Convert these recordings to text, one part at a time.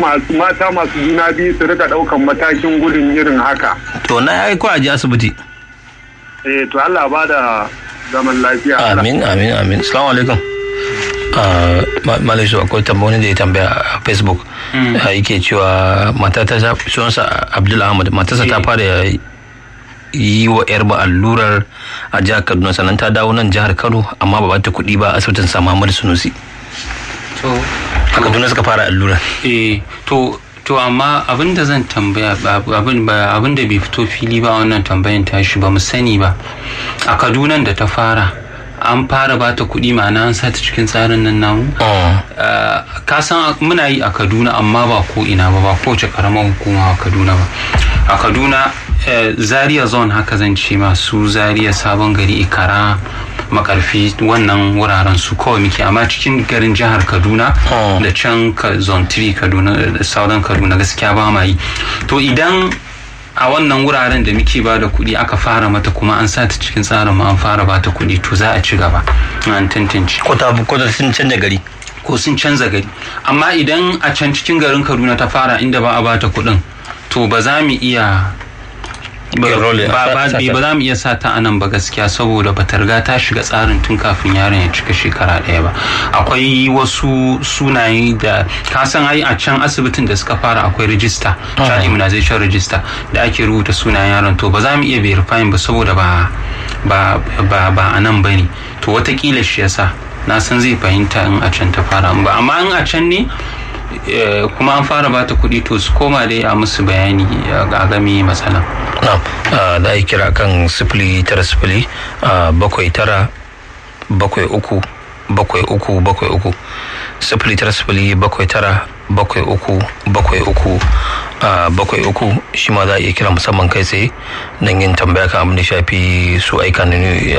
masu mata masu juna biyu su rika ɗaukan matakin gudun irin haka to na yi ko a je asibiti eh to Allah ba da zaman lafiya amin amin amin assalamu alaikum malai su akwai tambayoyin da ya tambaya a facebook yake cewa matata ta sunansa abdul ahmad matarsa ta fara yi wa yar ba allurar a jihar kaduna sannan ta dawo nan jihar kano amma ba ta kuɗi ba asibitin sa muhammadu sunusi a kaduna suka fara allurar eh to to amma abin da zan tambaya abin da bai fito fili ba wannan tambayan tashi ba mu sani ba a kaduna da ta fara an fara ba ta kuɗi ma'ana an sa ta cikin tsarin nan namu ka san muna yi a kaduna amma ba ko ina ba ba kowace karamar hukuma a kaduna ba a kaduna zaria zone haka zan ce masu zaria sabon gari ikara makarfi wannan wuraren su kawai muke amma cikin garin jihar kaduna da can zone 3 kaduna da sauran kaduna gaskiya ba ma yi to idan a wannan wuraren da muke ba da kuɗi aka fara mata kuma an sa ta cikin tsarin ma an fara ba ta kuɗi to za a ci gaba an tantance ko ta ko ta sun canza gari ko sun canza gari amma idan a can cikin garin kaduna ta fara inda ba a ba ta kuɗin to ba za mu iya ba za mu iya sa ta anan ba gaskiya saboda ba ta riga ta shiga tsarin tun kafin yaron ya cika shekara ɗaya ba akwai wasu sunaye da ka san ai a can asibitin da suka fara akwai rijista child immunization register da ake rubuta sunayen yaron to ba za mu iya verifying ba saboda ba ba ba ba a nan bane to watakila shi yasa na san zai fahimta in a can ta fara ba amma in a can ne kuma an fara bata kuɗi to su koma dai a musu bayani a game matsala. da a kira kan sifili tara sifili bakwai tara bakwai uku bakwai uku bakwai uku sifili tara sifili bakwai tara bakwai uku bakwai uku bakwai uku shi ma za a iya kira musamman kai tsaye don yin tambaya kan abin da shafi su aika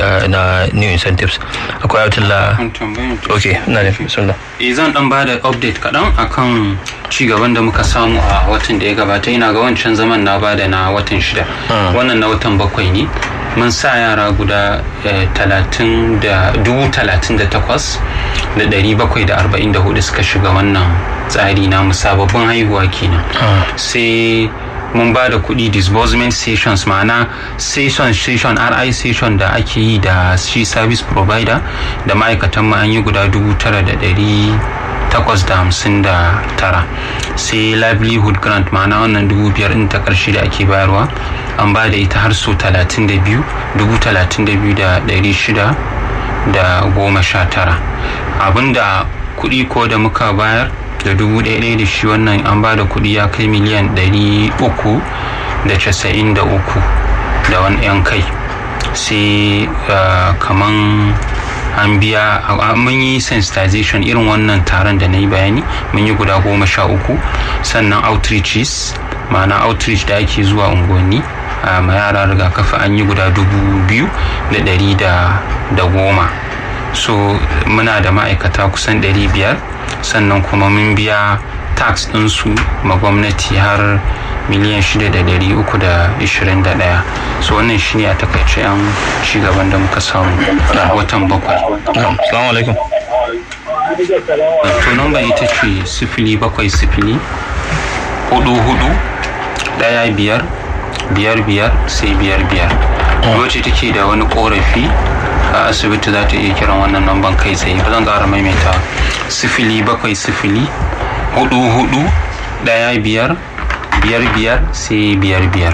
na new incentives akwai abdullah ok na da sunna eh zan dan bada update kaɗan akan ci gaban da muka samu a watan da ya gabata ina ga wancan zaman na bada na watan shida wannan na watan bakwai ne mun sa yara guda talatin da dubu talatin da takwas da ɗari bakwai da arba'in da hudu suka shiga wannan tsari na sababbin haihuwa kenan sai mun ba da kuɗi disbursement sessions ma'ana session session ri session da ake yi da shi service provider da ma'aikatan mu an yi guda dubu tara da ɗari takwas da hamsin da tara sai livelihood grant ma'ana wannan dubu biyar in ta ƙarshe da ake bayarwa an ba da ita har so talatin da biyu dubu talatin da biyu da ɗari shida da goma sha tara abinda kuɗi ko da muka bayar da dubu ɗaya da shi wannan an ba da kuɗi ya kai miliyan ɗari uku da casa'in da uku da wani 'yan kai sai kaman an biya mun yi sensitization irin wannan taron da na yi bayani mun yi guda goma sha uku sannan outreaches ma'ana outreach da ake zuwa unguwanni ma yara rigakafi an yi guda dubu biyu da ɗari da goma so muna da ma'aikata kusan ɗari biyar sannan kuma mun biya tax ɗinsu ma gwamnati har miliyan shida da dari uku da ishirin da ɗaya so wannan shine a takaice yan cigaban da muka samu a watan bakwai salamu alaikum to number ita ce sifili bakwai sifili hudu hudu ɗaya biyar biyar biyar sai biyar biyar wacce take da wani korafi a asibiti za ta iya kiran wannan namban kai tsaye ba zan ƙara maimaita sifili bakwai sifili hudu hudu ɗaya biyar biyar biyar sai biyar biyar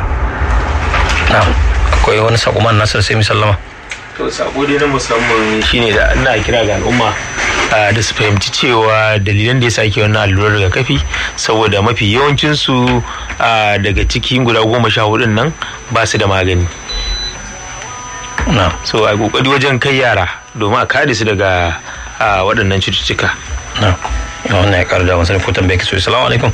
akwai wani sakuman nasar sai misallama to sako dai na musamman shine da ina kira ga al'umma da su fahimci cewa dalilan da ya sake wannan allurar rigakafi saboda mafi yawancinsu daga cikin guda goma sha hudun nan ba su da magani so a kokari wajen kai yara domin a kare su daga waɗannan cututtuka wannan ya karu da wasu ko tambaye ki so salamu alaikum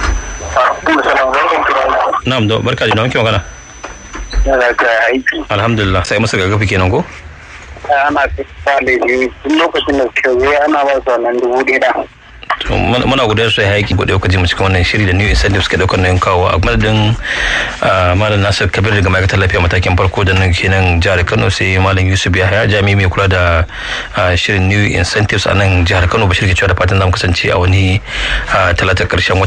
na'am da barka da wanke magana aiki alhamdulillah sai masa gagafi kenan ko ana fita da biyu tun lokacin da suka zo ana ba su wannan dubu ɗaya muna gudanar da haiki guda yau kaji mu cikin wannan shiri da new incentives ke daukar nayin kawo a madadin malam nasir kabir daga ma'aikatar lafiya matakin farko da nan kenan jihar kano sai malam yusuf yahaya jami'i mai kula da shirin new incentives a nan jihar kano bashir ke cewa da fatan zamu kasance a wani talatar karshen